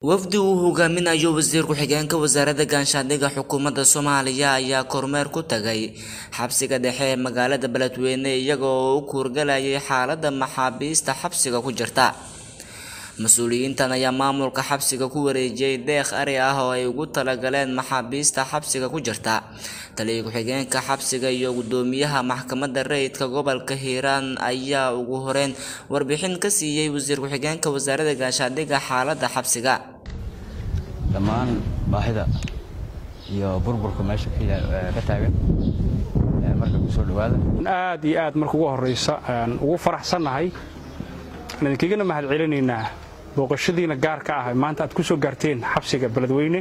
wafdi uu hogaaminayo wasiir ku-xigeenka wasaaradda ganshaandhigga xukuumadda soomaaliya ayaa kormeer ku tagay xabsiga dhexe ee magaalada beledweyne iyaga oo u kuurgalayay xaaladda maxaabiista xabsiga ku jirta mas-uuliyiintan ayaa maamulka xabsiga ku wareejiyey deeq ari ah oo ay ugu talagaleen maxaabiista xabsiga ku jirta taliya ku-xigeenka xabsiga iyo gudoomiyaha maxkamadda rayidka gobolka hiiraan ayaa ugu horeyn warbixin ka siiyey wasiir ku-xigeenka wasaaradda gaashaandhigga xaaladda xabsiga dhammaan baahida iyo burburka meesha ka taagan marka kusoo dhawaada aad iyo aad marka ugu horeysa aan ugu faraxsannahay aan idinkagana mahad celinaynaa booqashadiina gaarka ah maanta aad ku soo gaarteen xabsiga beledweyne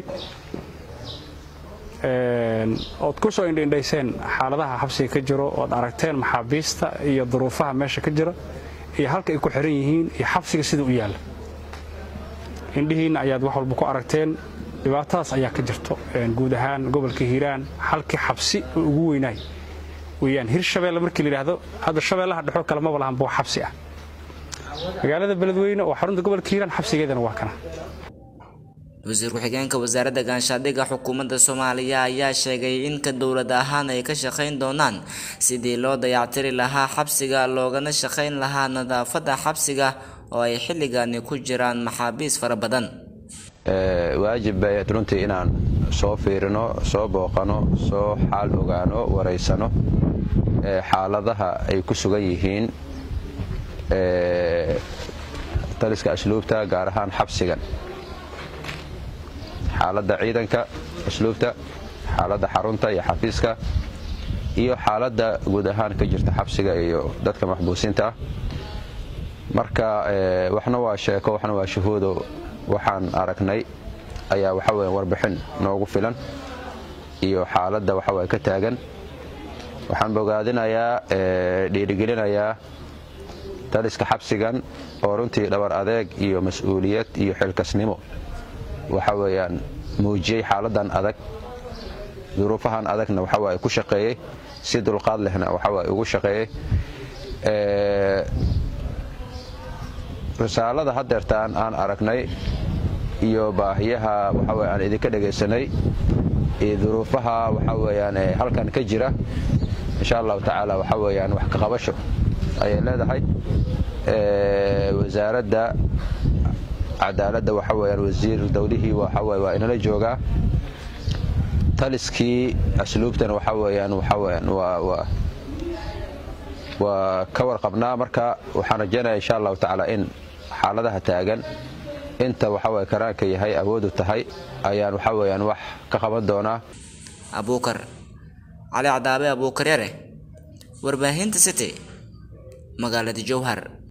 ood ku soo indhaindhayseen xaaladaha xabsiga ka jiro ood aragteen maxaabiista iyo duruufaha meesha ka jira iyo halka ay ku xiran yihiin iyo xabsiga sida u yaalla indhihiinna ayaad wax walba ku aragteen dhibaatadaas ayaa ka jirto guud ahaan gobolka hiiraan halkii xabsi oo ugu weynaay weyaan hir shabeelle markii layidhaahdo hadda shabeellaha dhexoo kale maba lahan boo xabsi ah magaalada beledweyne oo xarunta gobolka hiiraan xabsigeedana waa kana wasiir ku-xigeenka wasaaradda ganshaandhigga xukuumadda soomaaliya ayaa sheegay in ka dowlad ahaan ay ka shaqayn doonaan sidii loo dayactiri lahaa xabsiga loogana shaqayn lahaa nadaafadda xabsiga oo ay xilligani ku jiraan maxaabiis fara badan waajib bay runtii inaan soo fiirino soo booqano soo xaal ogaano waraysano xaaladaha ay ku sugan yihiin taliska asluubta gaar ahaan xabsigan xaaladda ciidanka asluubta xaaladda xarunta iyo xafiiska iyo xaaladda guud ahaan ka jirta xabsiga iyo dadka maxbuusiinta ah marka waxna waa sheeko waxna waa shahuudo waxaan aragnay ayaa waxaweya warbixin noogu filan iyo xaaladda waxaweye ka taagan waxaan bogaadinayaa dhiirigelinayaa taliska xabsigan oo runtii dhabar adeeg iyo mas-uuliyad iyo xilkasnimo waxa weeyaan muujiyey xaaladan adag duruufahan adagna waxawaaye ku shaqeeyey si dulqaad lehna waxawaaye ugu shaqeeyey risaalada hadeertaan aan aragnay iyo baahiyaha waxaweye aan idinka dhegaysanay iyo duruufaha waxa weyaan halkan ka jira insha allahu tacaala waxa weyaan wax kaqabasho ayay leedahay wasaaradda cadaaladda waxa weyaan wasiir dowlihii waxawy waa inala joogaa taliskii asluubtana waxa weyaan waxaweyaan waa ka warqabnaa marka waxaan rajaynaya insha allahu tacaala in xaaladaha taagan inta waxaweye karaanka yahay awoodu tahay ayaan waxa weyaan wax ka qaban doonaa abuukar cali cadaabe abuukar yare warbaahinta city magaalada jowhar